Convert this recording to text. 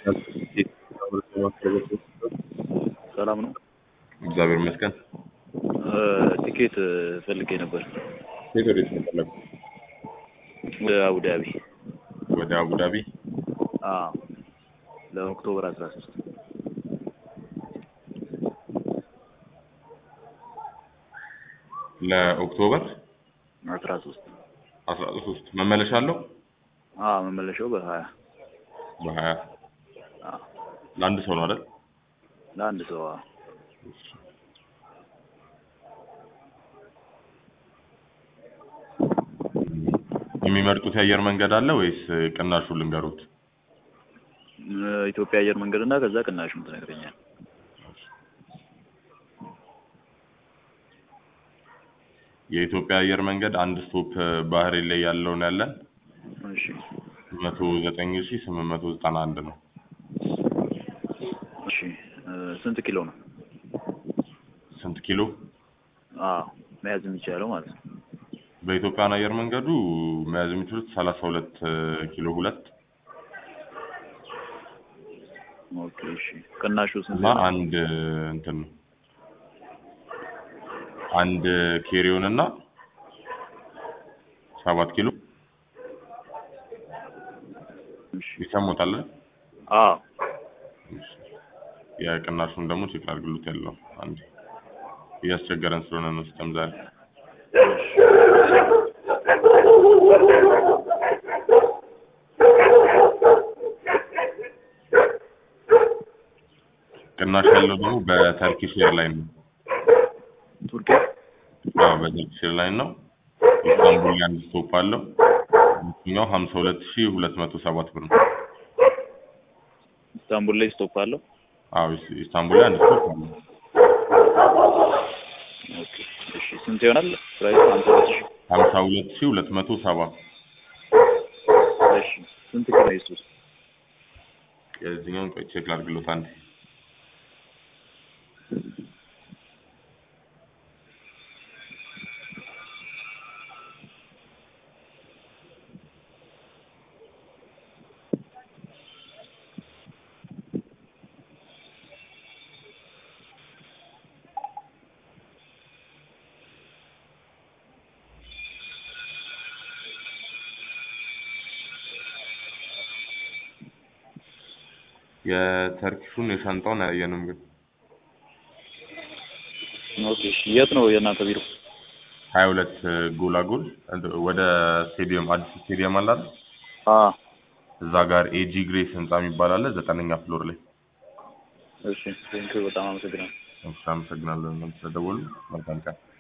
ሰላም ነው። እግዚአብሔር ይመስገን። ቲኬት ፈልጌ ነበር ሴት ወዴት ነው የፈለጉት? ወደ አቡዳቢ ወደ አቡዳቢ። አዎ፣ ለኦክቶበር አስራ ሶስት ለኦክቶበር አስራ ሶስት አስራ ሶስት መመለሻ አለው አዎ፣ መመለሻው በሀያ በሀያ አዎ፣ ለአንድ ሰው ነው አይደል? ለአንድ ሰው አዎ። የሚመርጡት የአየር መንገድ አለ ወይስ ቅናሹ ልንገሩት? ኢትዮጵያ አየር መንገድ እና ከዛ ቅናሹን ትነግረኛል። የኢትዮጵያ አየር መንገድ አንድ ስቶፕ ባህሬን ላይ ያለውን ያለን እሺ መቶ ዘጠኝ ሺ ስምንት መቶ ዘጠና አንድ ነው። እሺ ስንት ኪሎ ነው? ስንት ኪሎ? አዎ መያዝ የሚቻለው ማለት ነው። በኢትዮጵያን አየር መንገዱ መያዝ የሚችሉት ሰላሳ ሁለት ኪሎ ሁለት ኦኬ እሺ ቅናሹ ስንት እና ነው? አንድ እንትን ነው አንድ ኬሪዮን እና ሰባት ኪሎ እሺ ይሰሙታል። አዎ የቅናሹን ደግሞ ቼክ አድርግሉት ያለው አንዴ እያስቸገረን ስለሆነ ነው ሲስተም ዛሬ ቅናሽ ያለው ደግሞ በተርኪሽ ኤርላይን ነው። ቱርኪ አዎ በተርኪሽ ኤርላይን ነው። ኢስታንቡል ላይ አንድ ስቶፕ አለው። እኛው ሀምሳ ሁለት ሺ ሁለት መቶ ሰባት ብር ነው። ኢስታንቡል ላይ ስቶፕ አለው። አዎ ኢስ- ኢስታንቡል ላይ አንድ ስቶፕ አለው። ኦኬ እሺ ስንት ይሆናል? ፕራይስ ሃምሳ ሁለት ሺህ ሀምሳ ሁለት ሺ ሁለት መቶ ሰባ እሺ ስንት ኪሎ ይሱስ? የዚህኛውን ቆይ ቼክ ላድርግሎት አንዴ የተርኪሹን የሻንጣውን አያየንም ግን ኦኬ እሺ የት ነው የእናንተ ቢሮ? ሀያ ሁለት ጎላጎል እንትን ወደ ስቴዲየም አዲስ ስቴዲየም አለ አይደል? አዎ እዛ ጋር ኤጂ ግሬስ ህንጻ የሚባል አለ ዘጠነኛ ፍሎር ላይ። እሺ ቴንኪው በጣም አመሰግናለሁ። እሺ አመሰግናለሁ። ስለደወሉ መልካም ቀን።